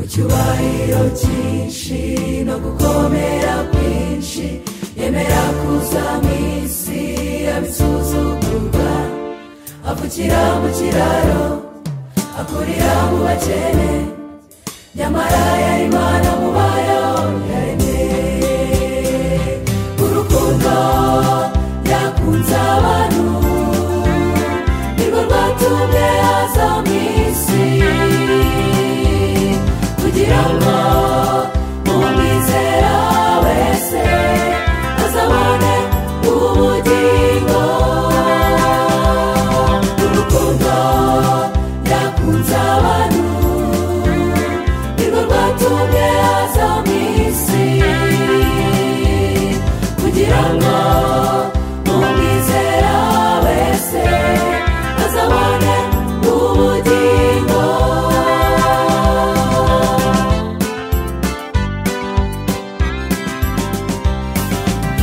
icyubahiro cyinshi no gukomera kwinshi yemera kuza mu isi abisuzugurwa avukira mu kiraro akurira mu bakene nyamara yari imana mu bayo yaremeye urukundo yakunze abantu nirwo rwatumye aza mu isi kugira ngo umwizera wese azabone ubugingo urukundo yakunze abantu nirwo rwatumye aza mu isi kugira ngo umwizera wese azabone ubugingo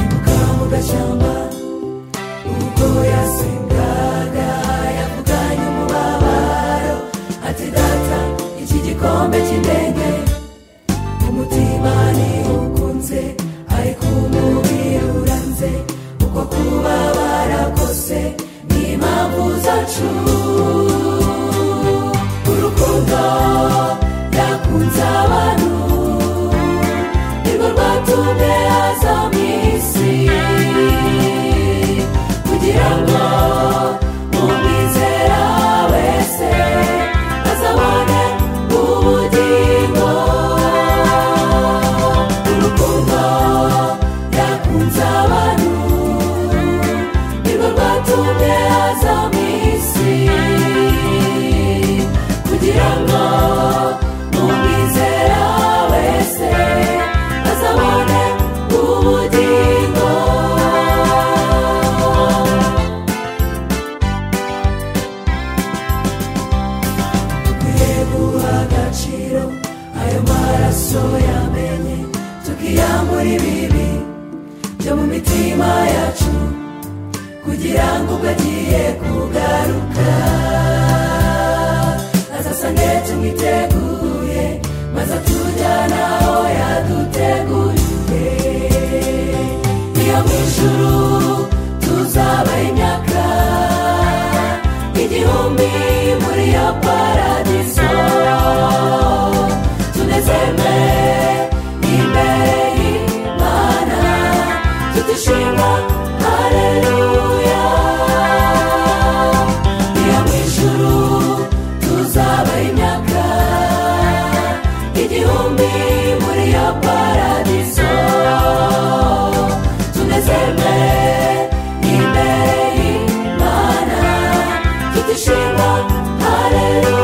ibuka mu gashyamba ubwo yasengaga yavuganye umubabaro ati data iki gikombe cy'indege umutima ntiwukunze ariko umubiri uranze uko kuba barakose n'impamvu zacu urukundo yakunze abantu nirwo rwatumye aza mu isi kugira ngo umwizera wese azabone ubugingo urukundo yakunze abantu nirwo rwatumye aza mu isi kugira ngo umwizera wese azabone ubugingo dukwiye guha agaciro ayo maraso yamenye tukiyambura ibibi byo mu mitima yacu kugira ngo ubwo agiye kugaruka azasange tumwiteguye maze atujyane aho yaduteguriye iyo mu ijuru tuzaba imyaka igihumbi muri iyo paradiso tunezerwe imbere y'imana tutishima hareruya iyo mu ijuru tuzaba imyaka igihumbi muri iyo paradiso tunezerwe imbere y'imana tutishima hareruya